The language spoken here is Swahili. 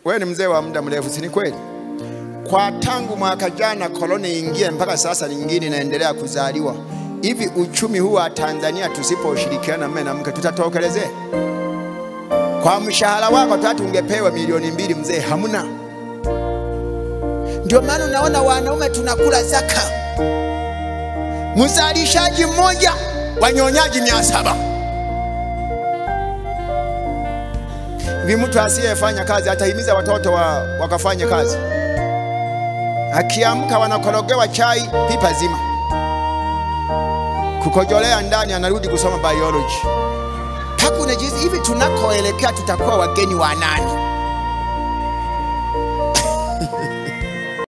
wewe ni mzee wa muda mrefu, si ni kweli? Kwa tangu mwaka jana koloni ingie mpaka sasa nyingine inaendelea kuzaliwa. Hivi uchumi huu wa Tanzania tusiposhirikiana mume na mke tutatokelezea? Kwa mshahara wako tatu ungepewa milioni mbili mzee, hamna. Ndio maana unaona wanaume tunakula zaka, mzalishaji mmoja wanyonyaji mia saba. Hivi mtu asiyefanya kazi atahimiza watoto wa, wakafanye kazi? Akiamka wanakorogewa chai pipa zima, kukojolea ndani, anarudi kusoma biology. Hakuna jinsi hivi, tunakoelekea tutakuwa wageni wa nani?